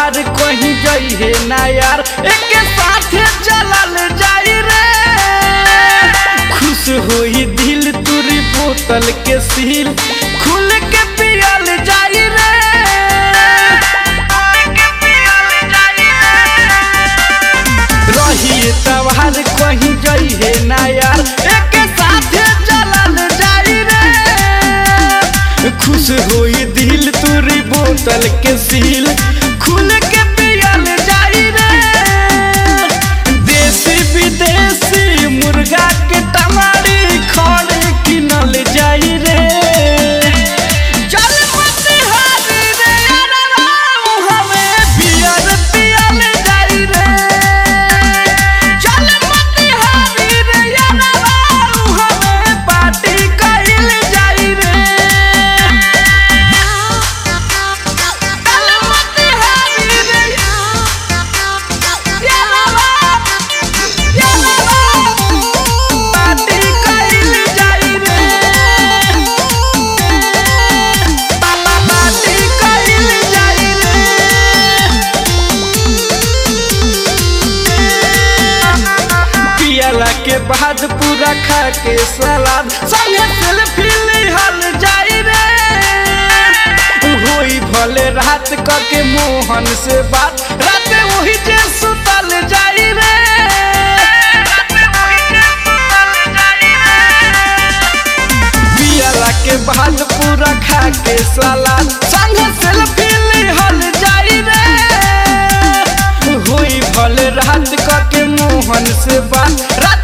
तवार कहीं जई है ना यार एक साथे चलल जाई रे खुश होई दिल तुरी बोतल के सील खुल के पियल जाई रे रही तवार कहीं जई है ना यार एक साथे चलल जाई रे खुश होई दिल तुरी बोतल के सील खुल के पियल जाई रे देसी विदेशी मुर्गा के टमारी खड़े किनल जाई रे चल मोतिहारी रे अरबा हमें बियर पियल जाई रे चल मोतिहारी रे अरबा हमें पार्टी कइल जाई रे चल मोतिहारी रे पार्टी कइल जाई रे पापा पार्टी कइल जाई रे पियला के बाद पूरा खा के सलाद संगे सेल्फी लिहल जाई रे होई भले रात क के मोहन से बात रात वही जे सुतल जाई रे पियला के बाद पूरा खा के सलाद संगे सेल्फी लिहल जाई रे होई भले रात क के मोहन से बात रात